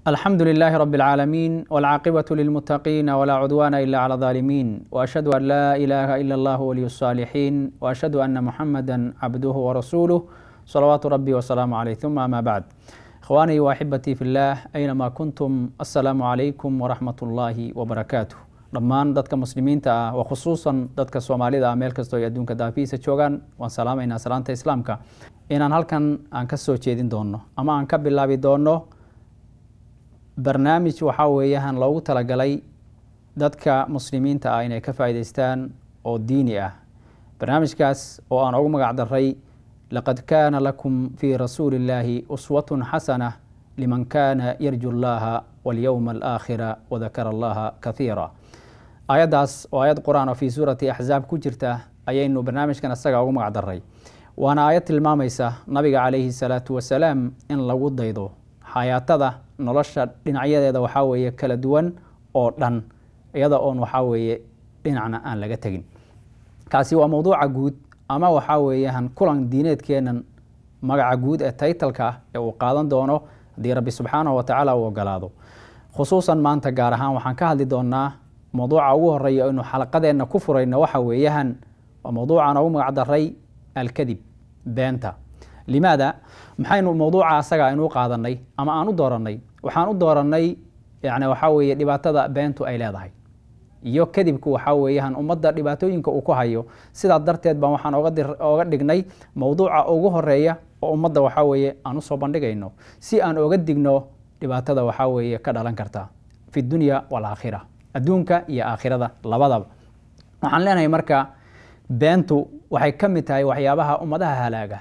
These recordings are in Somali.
الحمد لله رب العالمين والعاقبة للمتقين ولا عدوان إلا على الظالمين وأشهد أن لا إله إلا الله ولي الصالحين وأشهد أن محمدا عبده ورسوله صلوات ربي وسلامه عليه ثم أما بعد إخواني وأحبتي في الله أينما كنتم السلام عليكم ورحمة الله وبركاته dhammaan dadka muslimiinta ah wa khusuusan dadka soomaalida ah meel kastoo ay adduunka daafihiisa joogaan waan salaamaynaa salaanta islaamka inaan halkan aan ka soo jeedin doono ama aan ka bilaabi doono barnaamij waxaa weeyaan loogu talagalay dadka muslimiinta ah inay ka faa'iidaystaan oo diini ah barnaamijkaas oo aan ugu magac daray laqad kaana lakum fii rasuuli illaahi uswatun xasana liman kaana yarju llaha walyowma alaakhira wadakara allaha kathiira aayaddaas oo aayad qur-aan oo fii suurati axzaab ku jirta ayaynu barnaamijkan isaga ugu magac daray waana aayad tilmaamaysa nabiga calayhi salaatu wasalaam in lagu daydo xayaatada nolosha dhinacyadeeda waxaa weeye kala duwan oo dhan iyada oon waxaa weeye dhinacna aan laga tegin kaasi waa mowduuca guud ama waxaa weeyaan kulan diineedkeenan magaca guud ee taytalka ah ee uu qaadan doono haddii rabbi subxaanahu watacaala uu ogolaado khusuusan maanta gaar ahaan waxaan ka hadli doonaa mowduuca ugu horeeya aynu xalaqadeenna ku furayno waxa weeyaan waa mowduucan ugu magac daray alkadib beenta limaada maxaynu mowduuca asaga aynu u qaadanay ama aan u dooranay waxaan u dooranay yani waxaa weeye dhibaatada beentu ay leedahay iyo kadibku waxaa weeyaan ummadda dhibaatooyinka uu ku hayo sidaa darteed baan waxaan oga dhignay mowduuca ugu horeeya oo ummadda waxaa weeye aan usoo bandhigayno si aan oga digno dhibaatada waxaa weeye ka dhalan karta fi dunya walaakhira adduunka iyo aakhirada labadaba waxaan leenahay marka beentu waxay ka mid tahay waxyaabaha ummadaha halaaga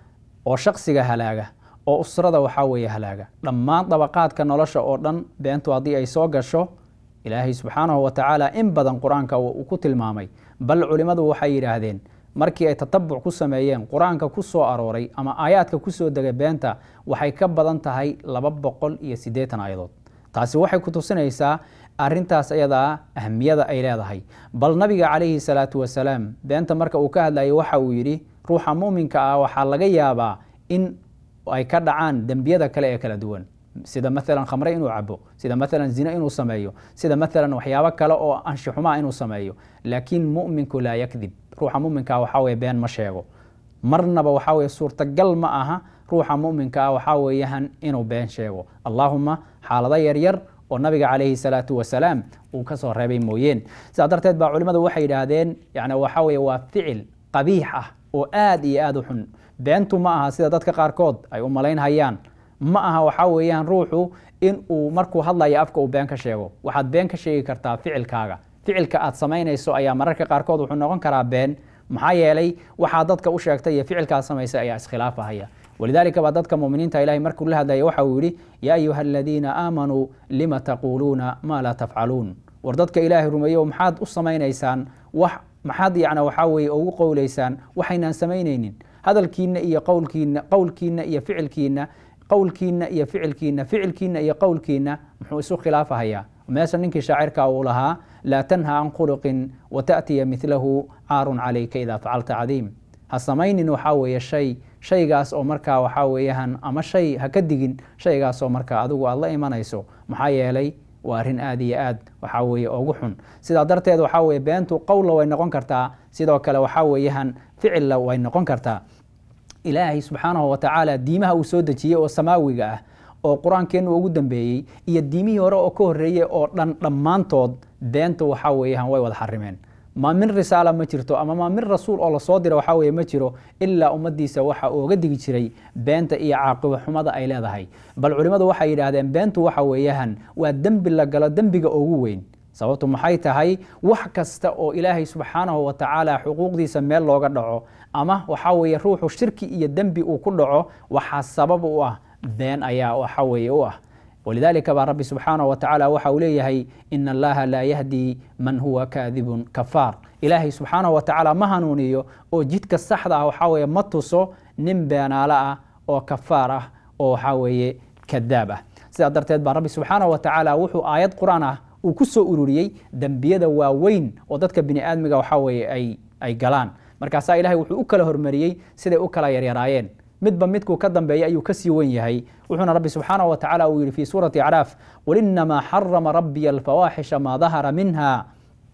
oo shaksiga halaaga oo usrada waxaa weeye halaaga dhammaan dabaqaadka nolosha oo dhan beentu haddii ay soo gasho ilaahay subxaanahu watacaala in badan qur-aanka uu ku tilmaamay bal culimmadu waxay yidhaahdeen markii ay tatabuc ku sameeyeen qur-aanka ku soo arooray ama aayaadka kusoo degay beenta waxay ka badan tahay laba boqol iyo siddeetan aayadood taasi waxay ku tusinaysaa arintaas ayadaa ahmiyada ay leedahay bal nabiga calayhi salaatu wasalaam beenta marka uu ka hadlayay waxa uu yidhi ruuxa muuminka ah waxaa laga yaabaa in ay ka dhacaan dembiyada kale ee kala duwan sida maalan khamre inuu cabo sida maalan zine inuu sameeyo sida maalan waxyaabo kale oo anshixumaa inuu sameeyo laakiin muminku laa yakdib ruuxa muminka waxaa weye been ma sheego marnaba waxaa weye suurtagal ma aha ruuxa muminka ah waxaa weeyaan inuu been sheego allaahuma xaalado yaryar oo nabiga calayhi salaatu wasalaam uu ka soo reebay mooyeen sidaa darteed baa culimmadu waxay yidhaahdeen yani waxaa weye waa ficil qabiix ah oo aad iyo aad u xun beentu ma aha sida dadka qaarkood ay u malaynhayaan ma aha waxaa weeyaan ruuxu in uu markuu hadlaya afka uu been ka sheego waxaad been ka sheegi kartaa ficilkaaga ficilka aad samaynayso ayaa mararka qaarkood wuxuu noqon karaa been maxaa yeelay waxaa dadka u sheegtay iyo ficilkaad samaysay ayaa iskhilaafahaya walidaalika baa dadka muminiinta ilahay markuu la hadlaya waxa uu yidhi yaa ayuha aladiina aamanuu lima taquuluuna maa laa tafcaluun war dadka ilaahay rumeeyo maxaad u samaynaysaan wax maxaad yana waxaa weeye ugu qowlaysaan waxaynaan samaynaynin hadalkiina iyo qowlkiina qowlkiina iyo ficilkiina qowlkiina iyo ficilkiina ficilkiina iyo qowlkiina muxuu isu khilaafahayaa meesha ninkii shaacirka uu lahaa laa tanha can khuluqin wataأtiya midlahu caarun calayka idaa facalta cadiim ha samaynin waxaa weeye shay shaygaas oo markaa waxaa weeyaan ama shay ha ka digin shaygaas oo markaa adigu aad la imanayso maxaa yeelay waa arrin aad iyo aad waxaa weeye ugu xun sidaa darteed waxaa weye beentu qowlla way noqon kartaa sidoo kale waxaa weeyaan ficilla way noqon kartaa ilaahay subxaanahu watacaala diimaha uu soo dejiyey oo samaawiga ah oo qur-aankeennu ugu dambeeyey iyo diimihii hore oo ka horreeyey oo dhan dhammaantood beentu waxaa weeyaan way wada xarimeen ma min risaala ma jirto ama ma min rasuul oo lasoo dira waxaa weye ma jiro ilaa ummadiisa waxa ooga digi jiray beenta iyo caaqibo xumada ay leedahay bal culimmadu waxay yidhaahdeen beentu waxa weeyaan waa dembi la galo dembiga ugu weyn sababtu maxay tahay wax kasta oo ilaahay subxaanahu watacaala xuquuqdiisa meel looga dhaco ama waxaa weeye ruuxu shirki iyo dembi uu ku dhaco waxaa sabab u ah been ayaa waxa weeye u ah walidaalika baa rabbi subxaanahu watacaala waxa uu leeyahay ina allaha laa yahdi man huwa kaadibun kafaar ilaahay subxaanahu watacaala ma hanuuniyo oo jidka saxda ah waxaa weeye ma tuso nin beenaalo ah oo kafaar ah oo waxaa weeye kadaab ah sidaa darteed baa rabbi subxaanahu watacaala wuxuu aayad qur-aan ah uu ku soo ururiyey dembiyada waaweyn oo dadka bini aadmiga waxaa weeye ay ay galaan markaasaa ilahay wuxuu u kala hormariyey siday u kala yaryaraayeen midba midkuu ka dambeeya ayuu kasii wen yahay wuxuuna rabbi subxaanahu wa tacala uu yihi fi suurati acraaf qul inamaa xarama rabbiya alfawaaxisha maa dahara minha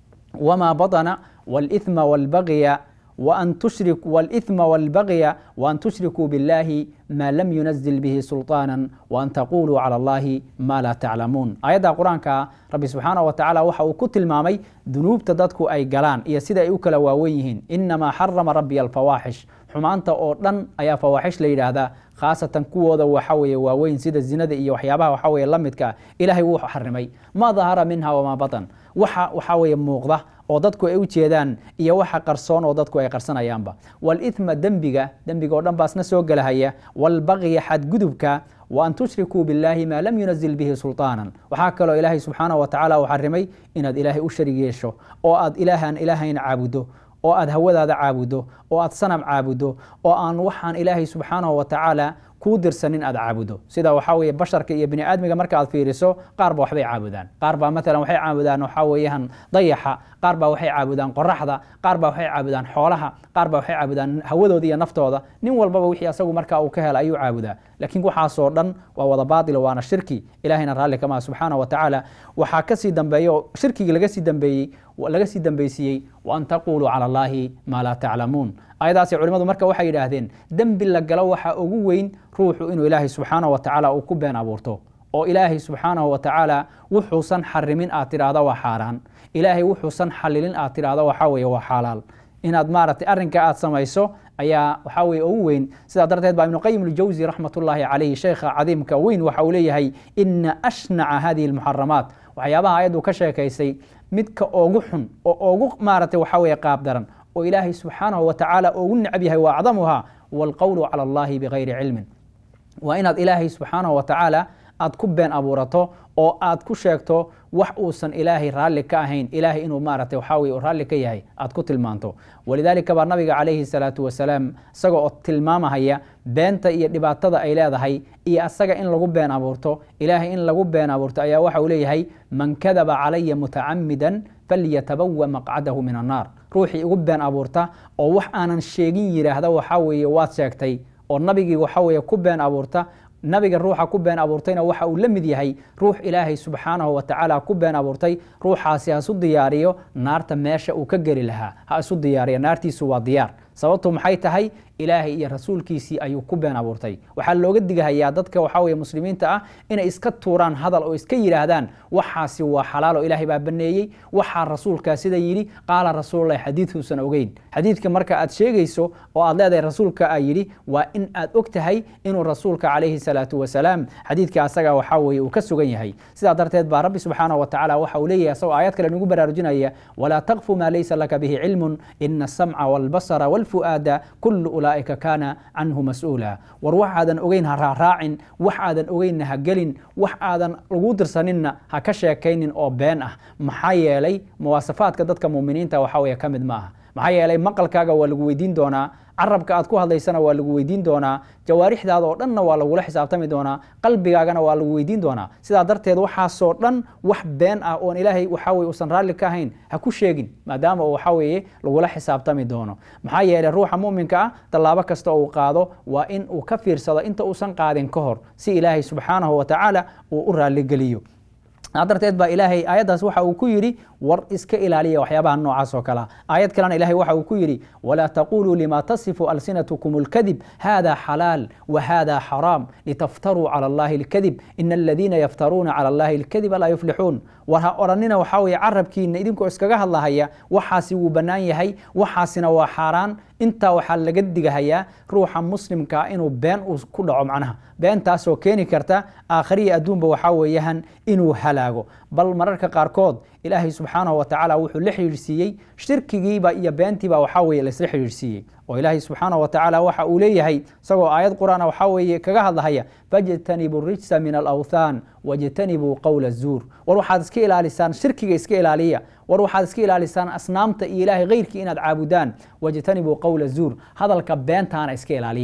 wma baطna wاlإثma wاlbagya وأn تشhrك والإثم والبغي وأن تشhrكوا بالله ما لم ينزل به سلطانا وأن تقولوا على الله ما لا تعلمون aيadda qur-aanka rabbi subxaanaه wa taعala waxa uu ku tilmaamay dunuubta dadku ay galaan iyo sida ay u kala waawen yihiin inamaa xarama rabbiya alfawaaxish xumaanta oo dhan ayaa fawaaxish la yidhaahdaa khaasatan kuwooda waxa weeye waaweyn sida zinada iyo waxyaabaha waxa weye la midka ilahay wuu xarimay ma dahara minha wamaa baطn waxa waxa weeye muuqda oo dadku ay u jeedaan iyo waxa qarsoon oo dadku ay qarsanayaanba wاlإثma dembiga dembiga o dhan baasna soo gelahaya wاlbagya xadgudubka وأn تشhrikuu bالlahi ma lam yunزil bihi sulطاana waxaa kaloo ilaahay subxaanaه wa tacala uu xarimay inaad ilaahay u sharig yeesho oo aad ilaahan ilaahayn caabudo oo aad hawadaada caabudo oo aad sanam caabudo oo aan waxaan ilaahay subxaanaه wa tacaala kuu dirsanin aad caabudo sida waxaa weye basharka iyo bini aadmiga marka aad fiiriso qaar ba waxbay caabudaan qaar baa maalan waxay caabudaan waxaa weeyaan dayaxa qaar baa waxay caabudaan qoraxda qaar baa waxay caabudaan xoolaha qaar baa waxay caabudaan hawadooda iyo naftooda nin walbaba wixii asagu marka uu ka hela ayuu caabudaa laakiin waxaasoo dhan waa wada baatilo waana shirki ilahayna raalli kama subxaana wa tacaala waxaa kasii dambeeya oo shirkigii laga sii dambeeyey laga sii dambeysiiyey waan taquluu cala allahi maa laa taclamuun ayadaasi culimadu marka waxay yidhaahdeen dembi la galo waxaa ugu weyn ruuxu inuu ilaahay subxaanaه wa tacaala uu ku been abuurto oo ilaahay subxaanaه wa tacaala wuxuusan xarimin aad tidhaahdo waa xaaraan ilaahay wuxuusan xalilin aad tidhaahdo waxaa weeye waa xalaal inaad maaragtay arrinka aad samayso ayaa waxaa weye ugu weyn sidaa darteed baa ibnu qayim اljawsi raxmat ullaahi calayhi sheekha cadiimka weyn waxa uu leeyahay ina ashnaca hadihi اlmuxaramaat waxyaabaha ayaddu ka sheekaysay midka ogu xun oo ogu maaragtay waxaa weye qaab daran oo ilaahay subxaanahu wa tacaala ugu necab yahay wa acdamuha wاlqowlu calى اllahi bigayri cilmin waa inaad ilaahay subxaanahu wa tacaala aad ku been abuurato oo aad ku sheegto wax uusan ilaahay raalli ka ahayn ilaahay inuu maaragtay waxaa weye raalli ka yahay aad ku tilmaanto walidaalika baa nabiga calayhi salaatu wasalaam isaga oo tilmaamahaya beenta iyo dhibaatada ay leedahay iyo asaga in lagu been abuurto ilaahay in lagu been abuurto ayaa waxa uu leeyahay man kadaba calaya mutacamidan falyatabawa maqcadahu min annaar ruuxii igu been abuurta oo wax aanan sheegin yidhaahda waxaa weeye waad sheegtay oo nabigii waxa weeye ku been abuurta nabiga ruuxa ku been abuurtayna waxa uu la mid yahay ruux ilaahay subxaanahu wa tacaala ku been abuurtay ruuxaasi ha isu diyaariyo naarta meesha uu ka geli lahaa ha isu diyaariyo naartiisu waa diyaar sababtu maxay tahay ilaahay iyo rasuulkiisii ayuu ku been abuurtay waxaa looga digahayaa dadka waxaa weye muslimiinta ah inay iska tuuraan hadal oo iska yidhaahdaan waxaasi waa xalaal oo ilaahay baa baneeyey waxaa rasuulkaa sida yidhi qaala rasuululahi xadiidkuusan ogeyn xadiidka marka aad sheegayso oo aad leedahay rasuulka aa yidhi waa in aad og tahay inuu rasuulka calayhi salaatu wasalaam xadiidka asaga waxaa weye uu ka sugan yahay sidaa darteed baa rabbi subxaanahu wa tacaala waxa uu leeyahay asagoo aayad kale nagu baraarujinaya walaa taqfu maa laysa laka bihi cilmun ina asamca wاlbasara wاlfu'aada kulu ulaaئika kaana canhu mas-uula war wax aadan ogeyn ha raaraacin wax aadan ogeynna ha gelin wax aadan lagu dirsaninna ha ka sheekaynin oo been ah maxaa yeelay muwaasafaadka dadka muminiinta waxa weye ka mid ma aha maxaa yeelay maqalkaaga waa lagu weydiin doonaa carabka aad ku hadlaysana waa lagu weydiin doonaa jawaarixdaada oo dhanna waa lagula xisaabtami doonaa qalbigaagana waa lagu weydiin doonaa sidaa darteed waxaasoo dhan wax been ah oon ilaahay waxaa weye usan raalli ka ahayn ha ku sheegin maadaama uu waxaa weeye lagula xisaabtami doono maxaa yeelay ruuxa muminka ah tallaabo kasta uu qaado waa in uu ka fiirsado inta uusan qaadin ka hor si ilaahay subxaanahu wa tacaala uu u raalligeliyo darteed baa ilaahay aayaddaas waxa uu ku yidhi war iska ilaaliya waxyaabaha noocaas oo kalea aayad kalena ilahay waxa uu ku yidhi walaa taquluu lima tasifu alsinatkum اlkadib hada xalaal whada xaraam litaftaruu calى اllahi اlkadib ina aladiina yaftaruuna calى اllahi اlkadiba laa yuflixuun war ha odhanina waxaa weeye carabkiina idinkoo iskaga hadlahaya waxaasi wuu bannaan yahay waxaasina waa xaaraan intaa waxaa laga digahayaa ruuxa muslimkaa inuu been uu ku dhaco macnaha beentaasoo keeni karta aakhiriya adduunba waxaa weeyahan inuu halaago bal mararka qaarkood ilaahay subxaanahu wa tacaala wuxuu la xidhiidhsiiyey shirkigiiba iyo beentiiba waxaa weye laisla xidhiidhsiiyey oo ilaahay subxaanahu wa tacaala waxa uu leeyahay isagoo aayad qur-aana waxaa weeye kaga hadlahaya fajtanibuu rijsa min alawthaan wajtanibuu qowla zuur war waxaad iska ilaalisaan shirkiga iska ilaaliya war waxaad iska ilaalisaan asnaamta iyo ilaahay keyrkii inaad caabudaan wajtanibuu qowla zuur hadalka beentaana iska ilaaliya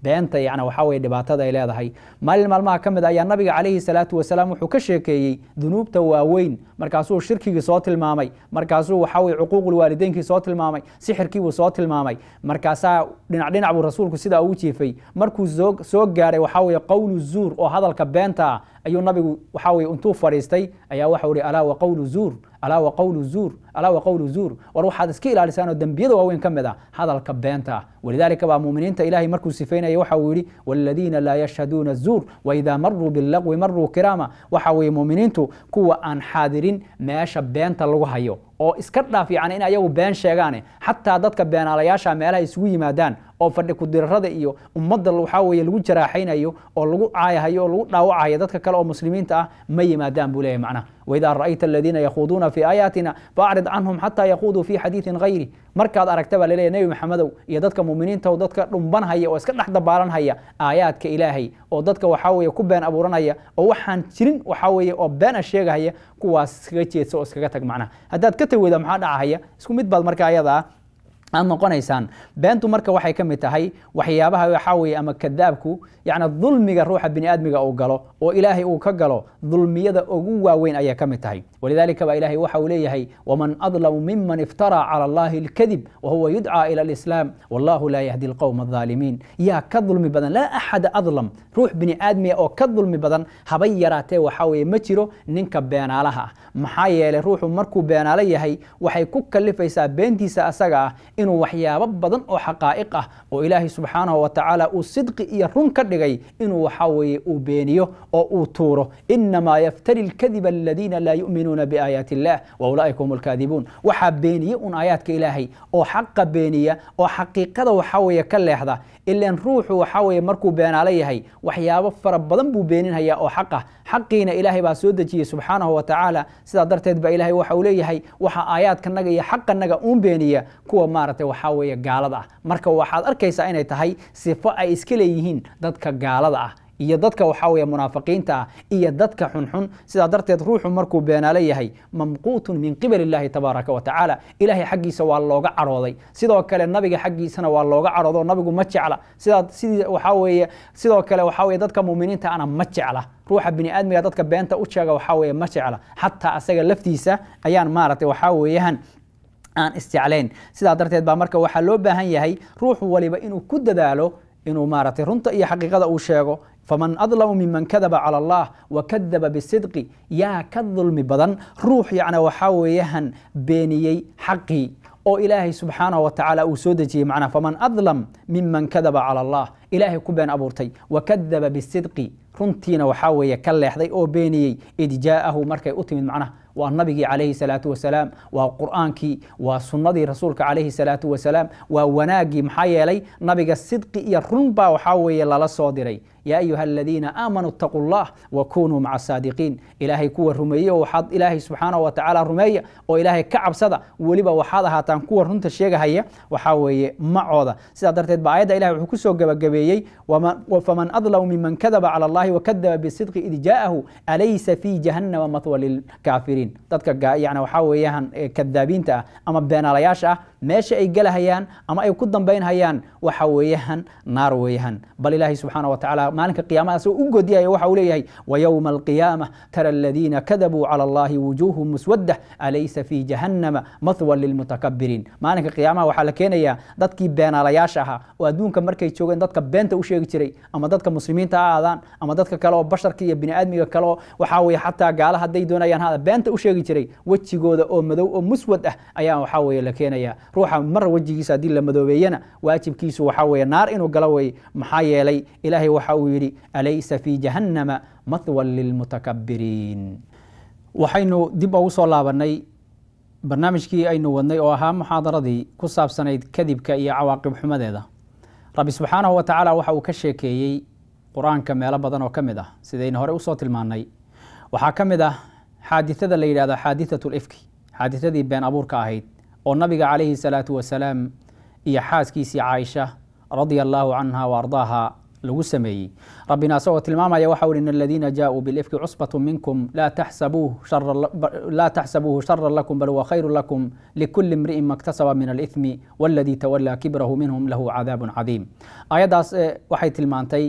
beenta yani waxaa weye dhibaatada ay leedahay maalin maalmaha ka mid ayaa nabiga calayhi salaatu wasalaam wuxuu ka sheekeeyey dunuubta waaweyn markaasuu shirkigii soo tilmaamay markaasuu waxaa weye cuquuqul waalideynkii soo tilmaamay sixirkiibuu soo tilmaamay markaasaa dhinac dhinac buu rasuulku sidaa ugu jiifay markuu soo gaaray waxaa weye qowlu zuur oo hadalka beenta ah ayuu nabigu waxaa weye intuu fadhiistay ayaa waxau ihi alaa wa qowlu zuur alaa wa qowlu zuur alaa wa qowlu zuur war waxaad iska ilaalisaan oo dembiyada waaweyn ka mid ah hadalka beenta ah walidaalika baa muuminiinta ilahay markuu sifaynaya waxa uu yidhi waladiina laa yashhaduuna zuur waidaa maruu bilagwi maruu kiraama waxa weye muuminiintu kuwa aan xaadirin meesha beenta lagu hayo oo iska dhaaf yani in ayagu been sheegaane xataa dadka beenaalayaasha meelaha isugu yimaadaan oo fadhi kudirarada iyo ummadda waxaa weye lagu jaraaxaynayo oo lagu caayahayo oo lagu dhaawacayo dadka kale oo muslimiinta ah ma yimaadaan buu leeyahy macnaha waidaa ra'ayta aladiina yakhuuduuna fii aayaatina faacrid canhum xataa yakuuduu fii xadiidin hayri markaad aragta baa laleeyahy nebi maxamedow iyo dadka muuminiinta oo dadka dhumbanhaya oo iska dhex dabaalanhaya aayaadka ilaahay oo dadka waxaa weye ku been abuuranaya oo waxaan jirin waxaa weye oo beena sheegahaya kuwaas iskaga jeedsa oo iskaga tag macnaha haddaad ka tag weyda maxaa dhacahaya isku mid baad marka ayada ah aad noqonaysaan beentu marka waxay ka mid tahay waxyaabaha waxaa weye ama kadaabku yacni dulmiga ruuxa bini aadmiga uu galo oo ilaahay uu ka galo dulmiyada ugu waaweyn ayay ka mid tahay walidaalika baa ilahay waxa uu leeyahay waman adlamu miman iftaraa cala allahi alkadib wahuwa yudcaa ila alislaam wallahu laa yahdi alqowma alظaalimiin yaa ka dulmi badan laa axada adlam ruux bini aadmiga oo ka dulmi badan habay yaraatee waxaa weye ma jiro ninka beenaalaha ah maxaa yeelay ruuxu markuu beenaalo yahay waxay ku kalifaysaa beentiisa asaga ah inuu waxyaabo badan oo xaqaa'iq ah oo ilaahay subxaanahu wa tacaala uu sidqi iyo run ka dhigay inuu waxaa weeye uu beeniyo oo uu tuuro inamaa yaftari lkadiba aladiina laa yu'minuuna biaayaati illah wa ulaa'ika hum alkaadibuun waxaa beeniye un aayaadka ilaahay oo xaqa beeniya oo xaqiiqada waxaa weeye ka leexda ilan ruuxu waxaa weeye markuu beenaalo yahay waxyaabo fara badan buu beeninhayaa oo xaq ah xaqiina ilaahay baa soo dejiyey subxaanahu wa tacaala sidaa darteed ba ilahay waxa uu leeyahay waxa aayaadkanaga iyo xaqanaga uun beeniya kuwa maaragtay waxaa weeye gaalada ah marka waxaad arkaysaa inay tahay sifo ay iska leeyihiin dadka gaalada ah iyo dadka waxaa weeye munaafiqiinta ah iyo dadka xunxun sidaa darteed ruuxu markuu beenaalo yahay mamquutun min qibal illahi tabaaraka wa tacaala ilahay xaggiisa waa looga cadhooday sidoo kale nabiga xaggiisana waa looga cadhoodo nabigu ma jecla sidaa sidii waxaa weeye sidoo kale waxaa weye dadka muuminiinta ana ma jecla ruuxa bini aadmiga dadka beenta u sheega waxaa weeye ma jecla xataa asaga laftiisa ayaan maaragtay waxaa weeyaan aan isjeclayn sidaa darteed baa marka waxaa loo baahan yahay ruux waliba inuu ku dadaalo inuu maaragtay runta iyo xaqiiqada uu sheego faman adlamu miman kadaba cala allah wa kadaba bisidqi yaa ka dulmi badan ruux yacni waxaa weeyahan beeniyey xaqii oo ilaahay subxaanahu wa tacaala uu soo dejiyey macnaha faman adlam miman kadaba cala allah ilaahay ku been abuurtay wa kadaba bisidqi runtiina waxaa weeye ka leexday oo beeniyey id jaa'ahu markay u timid macnaha waa nabigii calayhi salaatu wasalaam waa qur'aankii waa sunnadii rasuulka calayhi salaatu wasalaam waa wanaaggii maxaa yeelay nabiga sidqi iyo run baa waxaa weeye lala soo diray yaa ayuha aladiina aamanuu itaquu llah wa kunuu maca saadiqiin ilaahay kuwa rumeeye oo waxaad ilaahay subxaanahu wa tacaala rumeeya oo ilaahay ka cabsada weliba waxaad ahaataan kuwa runta sheegahaya waxaa weeye macooda sidaa darteed ba aayadda ilahay wuxuu kusoo gebagabeeyey faman adlamu miman kadaba cala allahi wakadaba bisidqi id jaa'ahu alaysa fii jahannama mathwa lilkaafiriin dadka yani waxaa weeyaan kadaabiinta ah ama beenaalayaasha ah meesha ay gelahayaan ama ay ku dambaynhayaan waxa weeyaan naar weeyaan bal ilaahay subxaana wa tacaala maalinka qiyaamada asagoo u godiyaya waxa uu leeyahay wayowma alqiyaama tara aladiina kadabuu cala allahi wujuuhum muswaddah alaysa fii jahannama mathwan lilmutakabiriin maalinka qiyaamaha waxaa la keenayaa dadkii beenaalayaasha ahaa oo adduunka markay joogeen dadka beenta u sheegi jiray ama dadka muslimiinta ha aadaan ama dadka kale oo basharka iyo biniaadmiga kale oo waxaa weeye xataa gaala hadday doonayaan hada beenta u sheegi jiray wejigooda oo madow oo muswad ah ayaa waxaa weeye la keenaya ruuxa mar wejigiisa haddii la madoobeeyana waajibkiisu waxaa weeye naar inuu galo weye maxaa yeelay ilaahay waxa uu yidhi alaysa fii jahannama mathwan lilmutakabiriin waxaynu dib ugu soo laabanay barnaamijkii aynu wadnay oo ahaa muxaadaradii ku saabsanayd kadibka iyo cawaaqib xumadeeda rabbi subxaanahu wa tacaala waxa uu ka sheekeeyey qur-aanka meelo badan oo ka mid ah sidaynu hore usoo tilmaannay waxaa ka mid ah xaadithada la yidhahdo xaadithatu lifki xaadithadii been abuurka ahayd oo nabiga calayhi salaatu wasalaam iyo xaaskiisii caaisha radia allaahu canha wa ardaaha lagu sameeyey rabbina asagoo tilmaamaya waxa uhi in aladiina jaaءuu bilifki cusbaة minkum laa taxsabuuhu shara lakum bal huwa khayru lakum likuli imri'in maktasaba min alإثmi wاladii tawalaa kibrahu minhum lahu cadaabu cadiim ayaddaas waxay tilmaantay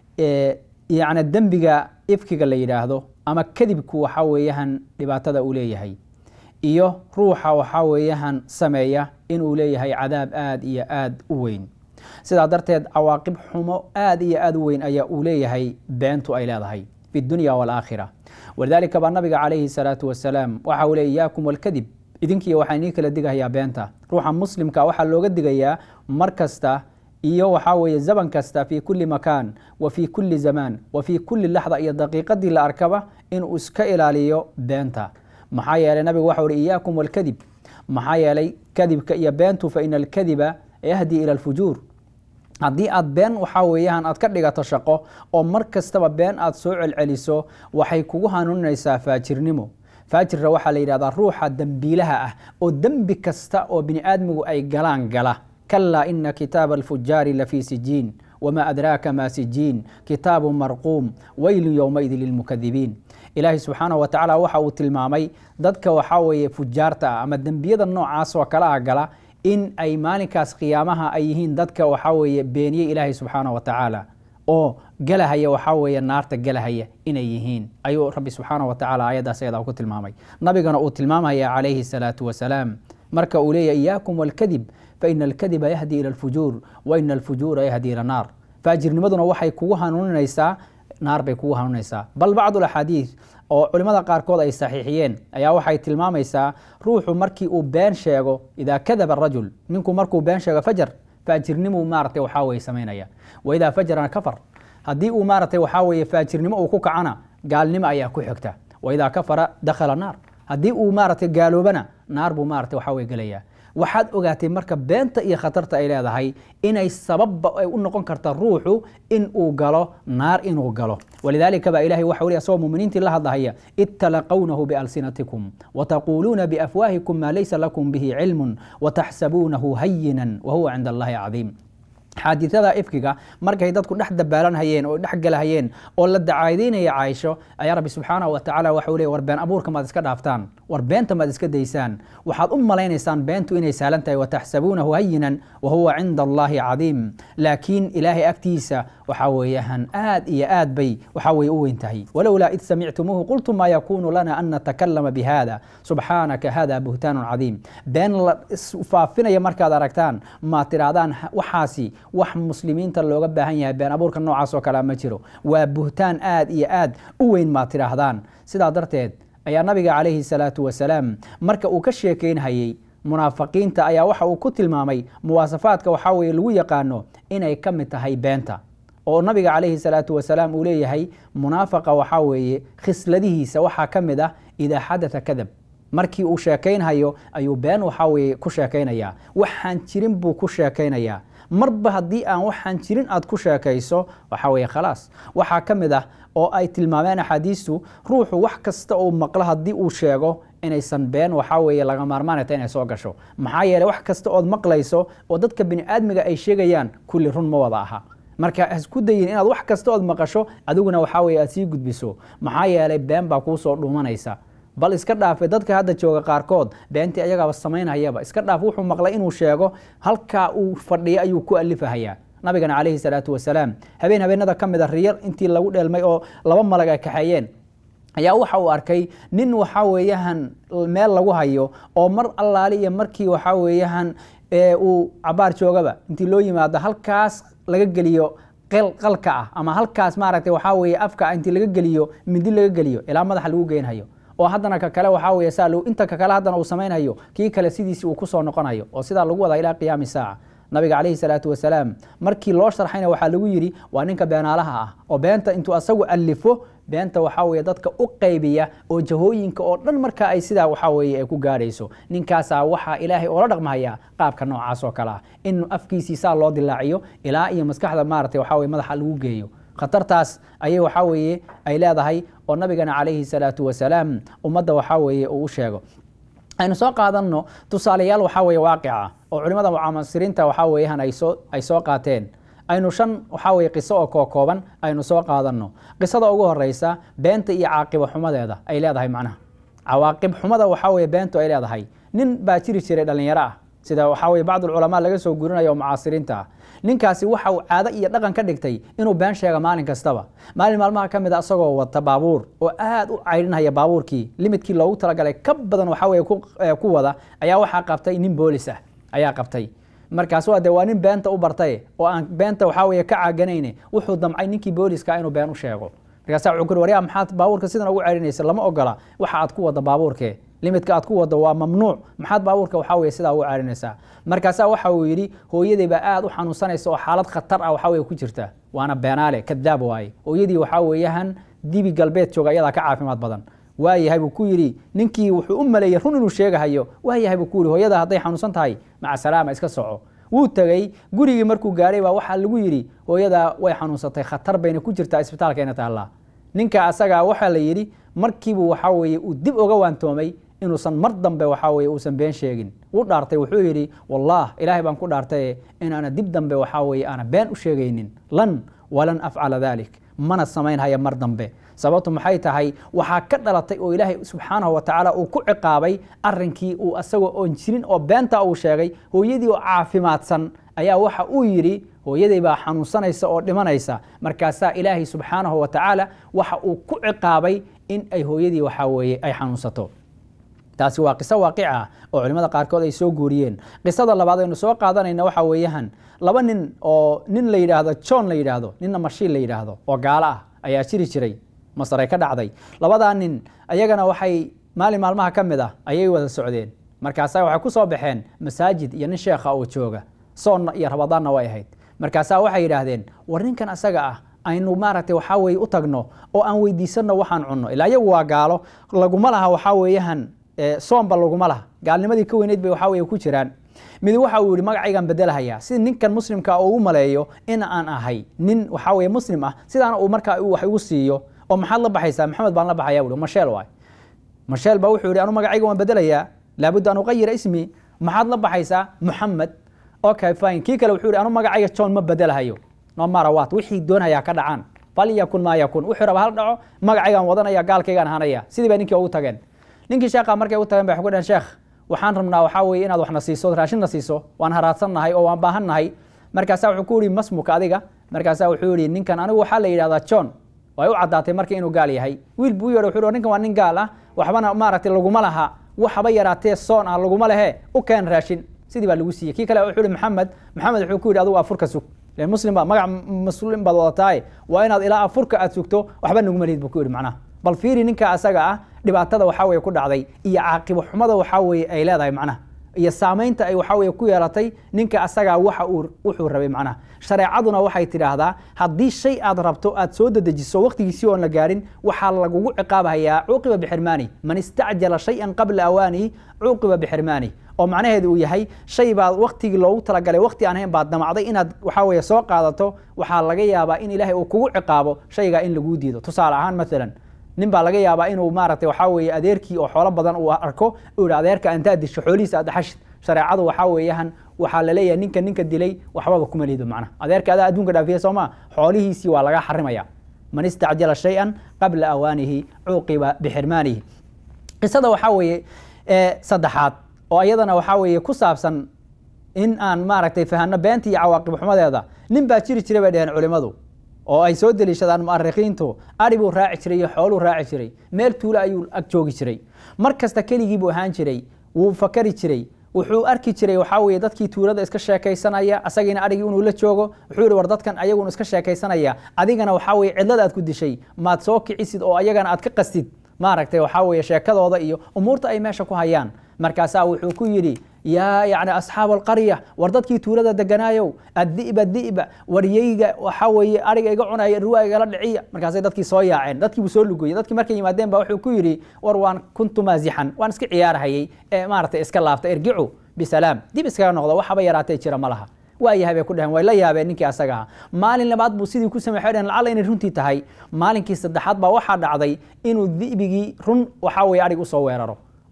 yani dembiga ifkiga la yidhaahdo ama kadibku waxa weeyahan dhibaatada uu leeyahay iyo ruuxa waxaa weeyahan sameeya inuu leeyahay cadaab aad iyo aad u weyn sidaa darteed cawaaqib xumo aad iyo aad u weyn ayaa uu leeyahay beentu ay leedahay fi dunya waalaakhira walidaalika baa nabiga calayhi salaatu wasalaam waxa uu leey iyaakum walkadib idinkiiyo waxaa inii kala digayaa beenta ruuxa muslimka waxaa looga digayaa mar kasta iyo waxaa weeye zaman kasta fii kulli makaan wa fii kulli zamaan wa fii kulli laxda iyo daqiiqadii la arkaba inuu iska ilaaliyo beenta maxaa yeelay nabigu waxau uhi iyaakum walkadib maxaa yeelay kadibka iyo beentu fa ina alkadiba yahdi ila alfujuur haddii aad been waxaa weeyaan aad ka dhigato shaqo oo mar kastaba been aad soo celceliso waxay kugu hanuuninaysaa faajirnimo faajirra waxaa la yidhahdaa ruuxa dembiilaha ah oo dembi kasta oo bini aadmigu ay galaan gala kalaa ina kitaaba alfujaari lafii sijiin wma adraaka ma sijiin kitaabu marquum weylu yowmaidin lilmukadibiin ilaahay subxaanahu wa tacaala waxa uu tilmaamay dadka waxaa weeye fujaarta ah ama dembiyada noocaas oo kala ah gala in ay maalinkaas qiyaamaha ay yihiin dadka waxaa weeye beeniyey ilaahay subxaanahu wa tacaala oo galahaya waxaa weeye naarta galahaya inay yihiin ayuu rabbi subxaanahu wa tacala ayaddaas ayadaa ku tilmaamay nabigana uu tilmaamaya calayhi salaatu wasalaam marka uu leeyahy iyaakum walkadib faina alkadiba yahdi ila alfujuur wa ina alfujuura yahdi ila naar faajirnimaduna waxay kugu hanuuninaysaa naar bay kugu hanuuninaysaa bal bacdu alaxaadiid oo culimmada qaarkood ay saxiixiyeen ayaa waxay tilmaamaysaa ruuxu markii uu been sheego idaa kadaba rajul ninku markuu been sheego fajar faajirnimu maaratay waxaa weye samaynaya wa idaa fajarana kafar haddii uu maaratay waxaa weeye faajirnimo uu ku kacana gaalnimo ayaa ku xigta wa idaa kafara dakhala naar haddii uu maaratay gaaloobana naar buu maaratay waxaa weye gelaya waxaad ogaatay marka beenta iyo khatarta ay leedahay inay sababba ay u noqon karta ruuxu in uu galo naar inuu galo walidaalika baa ilahay waxa weli asagoo muminiintii la hadlahaya id talaqawnahu bialsinatikum wataquuluuna biafwaahikum maa laysa lakum bihi cilmun wataxsabuunahu hayinan wahuwa cinda allahi cadiim xaadiثada ifkiga markay dadku dhex dabaalanhayeen oo dhex galahayeen oo la dacaadeynaya caaisho ayaa rabbi subxaanaه wa tacala waxau leey war been abuurka maad iska dhaaftaan war beenta maad iska daysaan waxaad u malaynaysaan beentu inay sahlan tahay wataxsabuunahu hayinan wahuwa cinda allahi cadiim laakiin ilaahay agtiisa waxaa weeyaan aad iyo aad bay waxaa weye u weyn tahay walowlaa id samictumuuhu qultum maa yakunu lana an natakalama bihada subxaanaka hada buhtaanu cadiim been la faafinaya markaad aragtaan maad tidhaahdaan waxaasi wax muslimiinta looga baahan yahay been abuurka noocaas oo kalea ma jiro waa buhtaan aad iyo aad u weyn maad tidhaahdaan sidaa darteed ayaa nabiga calayhi salaatu wasalaam marka uu ka sheekeynhayey munaafiqiinta ayaa waxa uu ku tilmaamay muwaasafaadka waxaa weye lagu yaqaano inay ka mid tahay beenta oo nabiga calayhi salaatu wasalaam uu leeyahay munaafaqa waxaa weeye khisladihiisa waxaa ka mid ah idaa xadatha kadab markii uu sheekaynhayo ayuu been waxaa weye ku sheekaynayaa waxaan jirin buu ku sheekaynayaa marba haddii aan waxaan jirin aad ku sheekayso waxaa weeye khalaas waxaa ka mid ah oo ay tilmaameen axaadiistu ruuxu wax kasta uu maqlo haddii uu sheego inaysan been waxaa weeye laga maarmaanayta inay soo gasho maxaa yeeley wax kasta ood maqlayso oo dadka bini aadmiga ay sheegayaan kulli run ma wada aha marka hasku dayin inaad wax kasta ood maqasho adiguna waxaa weye aad sii gudbiso maxaa yeelay been baa kuusoo dhuumanaysa bal iska dhaafe dadka hadda jooga qaarkood beentii ayagaaba samaynhayaba iska dhaaf wuxuu maqlay inuu sheego halkaa uu fadhiyo ayuu ku alifahayaa nabigana calayhi salaatu wasalaam habeen habeenada ka mida riyar intii lagu dheelmay oo laba malag ay kaxeeyeen ayaa waxa uu arkay nin waxaa weeyahan meel lagu hayo oo mar allaali iyo markii waxaa weeyahan uu cabaar joogaba intii loo yimaado halkaas laga geliyo qalka ah ama halkaas maaragtay waxaa weeye afka intii laga geliyo mindi laga geliyo ilaa madaxa lagu geynhayo oo haddana ka kale waxaa weye saa inta ka kale haddana uu samaynhayo kii kale sidiisi uu kusoo noqonayo oo sidaa lagu wadaa ilaa qiyaami saaca nabiga calayhi salaatu wasalaam markii loo sharxayna waxaa lagu yidhi waa ninka beenaalaha ah oo beenta intuu asagu alifo beenta waxaa weye dadka u qaybiya oo jahooyinka oo dhan marka ay sidaa waxaa weye ay ku gaadhayso ninkaasaa waxaa ilaahay oola dhaqmahaya qaabka noocaas oo kale ah in afkiisii saa loo dilaaciyo ilaa iyo maskaxda maaragtay waxaa weye madaxa lagu geeyo khatartaas ayay waxaa weeye ay leedahay oo nabigana calayhi salaatu wasalaam ummadda waxaa weeye uu u sheego aynu soo qaadanno tusaalayaal waxaa weeye waaqica oo culimada mucamasiriinta waxaa weeyaan ay soo ay soo qaateen aynu shan waxaa weye qiso oo kookooban aynu soo qaadanno qisada ugu horeysa beenta iyo caaqibo xumadeeda ay leedahay macnaha cawaaqib xumada waxaa weye beentu ay leedahay nin baa jiri jiray dhallinyaro ah sida waxaa weye bacd ulculamaa laga soo guurinayo oo mucaasiriinta ah ninkaasi waxa uu caado iyo dhaqan ka dhigtay inuu been sheega maalin kastaba maalin maalmaha ka mid a isagoo wata baabuur oo aad u caydhinhaya baabuurkii limidkii loogu talagalay ka badan waxaa weye ku wada ayaa waxaa qabtay nin boolis ah ayaa qabtay markaas waa de waa nin beenta u bartay oo aan beenta waxaa weye ka caaganayne wuxuu damcay ninkii booliska inuu been u sheego markaasa wuxuu kuri waryaa maxaad baabuurka sidan ugu celinaysa lama ogola waxa aad ku wada baabuurkee limidka aad ku wado waa mamnuuc maxaad baabuurka waxaa weye sidaa ugu celinaysaa markaasaa waxa uu yidhi hooyadii baa aad u xanuunsanaysa oo xaalad khatar ah waxaa weye ku jirta waana beenaale kadaab waaye hooyadii waxaa weeyahan dibi galbeed jooga ayadaa ka caafimaad badan waayahay buu ku yidhi ninkii wuxuu u maleeyey run inuu sheegahayo waayahay buu ku yidhi hooyada hadday xanuunsan tahay maca salaama iska soco wuu tegey gurigii markuu gaadhay baa waxaa lagu yidhi hooyadaa way xanuunsatay khatar bayna ku jirtaa isbitaalkeena taallaa ninka asagaa waxaa la yidhi markiibuu waxaa weeye uu dib uga waantoomay inuusan mar dambe waxaa weye uusan been sheegin wuu dhaartay wuxuu yidhi wallah ilaahay baan ku dhaartaye inaana dib dambe waxaa weye aana been u sheegaynin lan walan afcala dalik mana samaynhaya mar dambe sababtu maxay tahay waxaa ka dhalatay oo ilaahay subxaanahu watacaala uu ku ciqaabay arinkii uu asagoo oon jirin oo beenta uu sheegay hooyadii oo caafimaadsan ayaa waxa uu yidhi hooyaday baa xanuunsanaysa oo dhimanaysa markaasaa ilaahay subxaanahu watacaala waxa uu ku ciqaabay in ay hooyadii waxaa weeye ay xanuunsato taasi waa qiso waaqic ah oo culimada qaarkood ay soo guuriyeen qisada labaad aynu soo qaadanayna waxa weeyahan laba nin oo nin la yidhaahdo john la yidhaahdo ninna mashiin la yidhaahdo oo gaalo ah ayaa jiri jiray masray ka dhacday labadaa nin ayagana waxay maalin maalmaha ka mid ah ayay wada socdeen markaasaa waxay ku soo baxeen masaajid iyo nin sheekha oo jooga soonna iyo rabadaanna way ahayd markaasaa waxay yidhaahdeen war ninkan asaga ah aynu maaragtay waxaa weye u tagno oo aan weydiisanno waxaan cunno ilaa iyagu waa gaalo laguma laha waxaa weeyahan soomba laguma laha gaalnimadii ka weyneyd bay waxaa weye ku jiraan mid waxa uu yihi magacaygaan bedelahayaa si ninkan muslimka uu maleeyo in aan ahay nin waxaa weye muslim ah sidaana uu markaa wax igu siiyo oo maxaad la baxaysaa maxamed baan la baxaya buhi masheel waay masheel baa wuxuu yihi anu magacayga waan bedelayaa laabudda an uqayira ismi maxaad la baxaysaa muxamed okay fine kii kale wuxuu yihi anu magacayga john ma bedelahayo no marawat wixii doonayaa ka dhacaan falyakun maa yakun wuxuu raba hal dhaco magacaygaan wadanaya gaalkaygaan ahanaya sidii bay ninkii ugu tageen ninkii sheekha markay u tageen bay waxay ku dhaheen sheekh waxaan rabnaa waxaa weeye inaad waxna siiso raashinna siiso waan haraadsannahay oo waan baahannahay markaasaa wuxuu ku yihi masmuka adiga markaasaa wuxuu yihi ninkan anigu waxaa la yidhahdaa john way u caddaatay marka inuu gaal yahay wiil buu u yeedhay wuxuu ninkan waa nin gaal ah waxbana maaragtay laguma laha waxaba yaraatee soon ah laguma lehe u keen raashin sidii baa lagu siiyey kii kale wuxuu yihi maxamed maxamed wuxuu ku yidhi adigu afurka sug len muslim baa magac muslim baad wadataaye waa inaad ilaa afurka aad sugto waxba naguma lihid buu ku yidhi macnaha bal fiiri ninka asaga ah dhibaatada waxaa weye ku dhacday iyo caaqibo xumada waxaa weye ay leedahay macnaha iyo saamaynta ay waxaa weye ku yeelatay ninka asagaa waxa uu wuxuu rabay macnaha shareecaduna waxay tidhaahdaa haddii shay aad rabto aad soo dedejiso waqtigiisii oon la gaarin waxaa lagugu ciqaabahayaa cuuqiba bixirmaani man istacjala shay-an qabla awaanihi cuuqiba bixirmaani oo macnaheedu uu yahay shay baad waktigii loogu talagalay wakti aan hayn baad damacday inaad waxaa weye soo qaadato waxaa laga yaabaa in ilaahay uu kugu ciqaabo shaygaa in laguu diido tusaale ahaan maalan nin baa laga yaabaa inuu maaragtay waxaa weeye adeerkii oo xoolo badan uu arko uu yihi adeerka antaad disho xoolihiisa aad dhaxashid shareecadu waxaa weeyahan waxaa laleeyahay ninka ninka dilay waxbaba kuma liido macnaha adeerka adaa adduunka dhaafiya soo maa xoolihiisii waa laga xarimaya man istacjala shay-an qabla awaanihi cuuqiba bixirmaanihi qisada waxaa weeye saddexaad oo iyadana waxaa weeye ku saabsan in aan maaragtay fahanno beenta iyo cawaaqib xumadeeda nin baa jiri jiray bay dheheen culimmadu oo ay soo deliishadaan mu'arikiintu ari buu raaci jiray iyo xooluu raaci jiray meel tuulo ayuu ag joogi jiray mar kasta keligii buu ahaan jiray wuu fakari jiray wuxuu arki jiray waxaa weye dadkii tuulada iska sheekaysanaya asagiina arigii inuu la joogo wuxuu yihi war dadkan ayaguna iska sheekaysanaya adigana waxaa weye cidlada aad ku dishay maad soo kicisid oo ayagana aad ka qastid maaragtay waxaa weye sheekadooda iyo umuurta ay meesha ku hayaan markaasaa wuxuu ku yidhi yaa yani asxaab alqarya war dadkii tuulada deganaayow addi'ba di'ba waryeyga waxaa weeye ariga iga cunaya ruwaa igala dhiciya markaasay dadkii soo yaaceen dadkii buu soo lugoyey dadkii markay yimaadeen ba wuxuu ku yidhi war waan kuntu maasixan waan iska ciyaarhayey ee maaragtay iska laabta irgicu bisalaam dib iskaga noqdo waxaba yaraatee jira ma laha waa yahay bay ku dheheen way la yaabeen ninkii asaga aha maalin labaad buu sidii ku samey waxay dheheen lacalla inay runtii tahay maalinkii saddexaad baa waxaa dhacday inuu di'bigii run waxaa weye arig usoo weeraro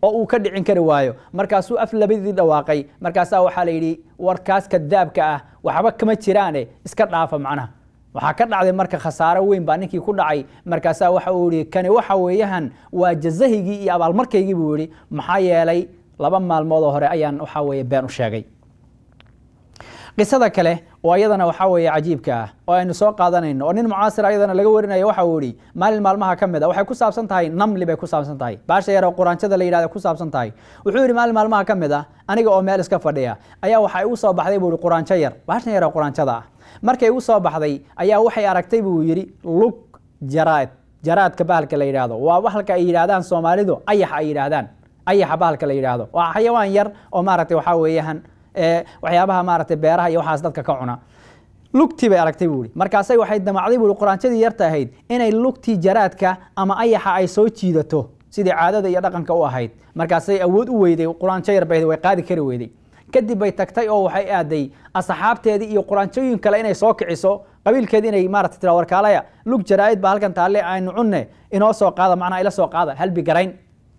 oo uu ka dhicin kari waayo markaasuu af labadii dhawaaqay markaasaa waxaa la yidhi warkaas kadaabka ah waxba kama jiraane iska dhaafa macnaha waxaa ka dhacday marka khasaaro weyn baa ninkii ku dhacay markaasaa waxa uu yihi kani waxa weeyahan waa jazahigii iyo abaalmarkaygii buu yihi maxaa yeelay laba maalmood oo hore ayaan waxa weeye been u sheegay qisada kale oo iyadana waxaa weeye cajiibka ah oo aynu soo qaadanayno oo nin mucaasir ayadana laga warinayo waxa uu yihi maalin maalmaha ka mid a waxay ku saabsan tahay namli bay ku saabsan tahay baasha yar oo quraanjada la yidhahda ku saabsan tahay wuxuu yihi maalin maalmaha ka mid ah aniga oo meel iska fadhiya ayaa waxaa igu soo baxday buu yihi quraanjo yar baashan yar oo quraanjada ah markay igu soo baxday ayaa waxay aragtay buu yidhi lug jaraad jaraadka bahalka la yidhaahdo waa bahalka ay yidhaahdaan soomaalidu ayax ay yidhaahdaan ayaxa bahalka la yidhaahdo waa xayawaan yar oo maaragtay waxaa weeyahan waxyaabaha maaragtay beeraha iyo waxaas dadka ka cuna lugtii bay aragtay buu ihi markaasay waxay damacday buu ihi quraanjadii yarta ahayd inay lugtii jaraadka ama ayaxa ay soo jiidato sidii caadada iyo dhaqanka u ahayd markaasay awood u weyday quraanjo yar bay way qaadi kari weyday kadib bay tagtay oo waxay aaday asxaabteedii iyo quraanjooyin kale inay soo kiciso qabiilkeedi inay maarata tira warkaalaya lug jaraa'id baa halkan taalle aynu cunne inoo soo qaada macnaha ila soo qaada halbi garayn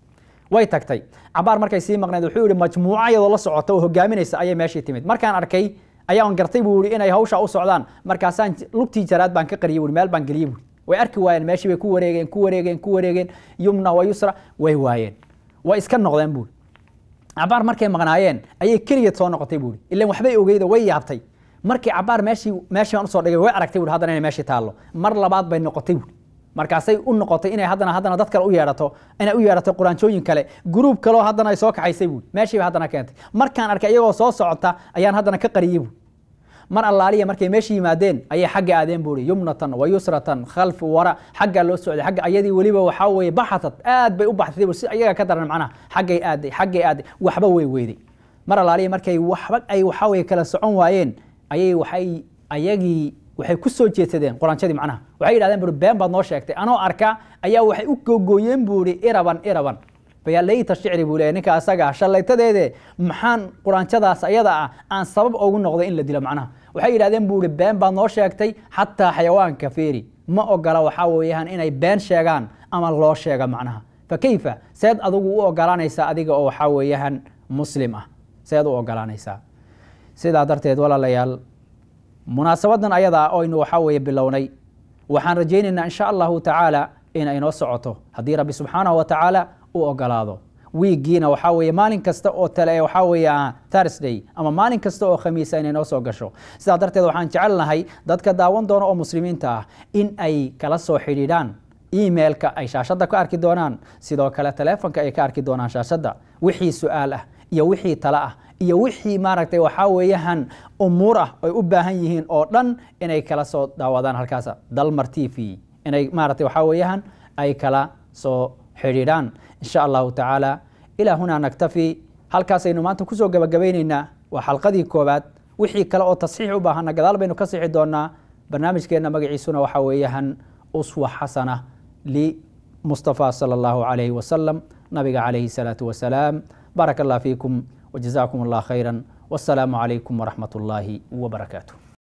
way tagtay cabaar markay sii maqneed wuxuu yihi majmuuca iyadoo la socota oo hogaaminaysa ayay meeshii timid markaan arkay ayaan gartay buu yihi inay hawsha u socdaan markaasaan lugtii jaraad baan ka qariyey buui meel baan geliyey buui way arki waayeen meeshii bay ku wareegeen ku wareegeen ku wareegeen yumna wa yusra way waayeen way iska noqdeen buui cabaar markay maqnaayeen ayay keligeed soo noqotay buui ilan waxbay ogeydo way yaabtay markii cabaar meeshii meeshii baan usoo dhigay way aragtay buui haddana inay meeshii taallo mar labaad bay noqotay buui markaasay u noqotay inay haddana haddana dad kale u yeedhato inay u yeedhato quraanjooyin kale gruub kaleo haddana ay soo kaxaysay buui meeshii bay haddana keentay markaan arkay iyagoo soo socota ayaan haddana ka qariyey buui mar allaaliya markay meesha yimaadeen ayay xagga aadeen buui yumnatan wa yusratan khalf wara xaggaa loo socday agga ayadii weliba waxaa weeye baxatad aad bay u baxtay si iyaga ka daran macnaha xaggay aaday xaggay aaday waxba way weyday mar allaaliya markay waxba ay waxaa weye kala socon waayeen ayay waxay ayagii waxay ku soo jeedsadeen quraanjadii macnaha waxay yidhahdeen buri been baad noo sheegtay anoo arka ayaa waxay u googooyeen buu ihi iraban iraban fayaa layta shicri buu leeyahy ninka asaga shallaytadeede maxaan quraanjadaas ayada ah aan sabab ugu noqday in la dilo macnaha waxay yidhahdeen buu ihi been baad noo sheegtay xataa xayawaanka feeri ma ogola waxaa weeyaan inay been sheegaan ama loo sheega macnaha fa kayfa seed adigu u ogolaanaysaa adiga oo waxaa weeyaan muslim ah seed u ogolaanaysaa sidaa darteed walaalayaal munaasabadan ayadaa oynu waxaa weeye bilownay waxaan rajaynaynaa insha allahu tacaala in ay noo socoto haddii rabbi subxaanahu wa tacaala u ogolaado wiiggiina waxaa weeye maalin kasta oo tale waxaa weeye thursday ama maalin kasta oo khamiisa inay noo soo gasho sidaa darteed waxaan jecelnahay dadka daawan doona oo muslimiinta ah in ay kala soo xidhiidhaan emailka ay shaashadda ka arki doonaan sidoo kale teleefonka ay ka arki doonaan shaashadda wixii su-aal ah iyo wixii tale ah iyo wixii maaragtay waxaa weeyahan umuur ah ay u baahan yihiin oo dhan inay kala soo daawadaan halkaas dalmar t v inay maaragtay waxaa weeyahan ay kala soo xidhiidhaan insha allahu tacaala ilaa hunaa naktafi halkaasaynu maanta kusoo gabagabaynaynaa waa xalqadii koowaad wixii kale oo tasxiix u baahana gadaal baynu ka sixi doonaa barnaamijkeenna magaciisuna waxaa weeyahan uswa xasana limustafa sala allahu calayhi wasalam nabiga calayhi salaatu wasalaam بارك الله فيكم وجزاكم الله خيرا والسلام عليكم ورحمة الله وبركاته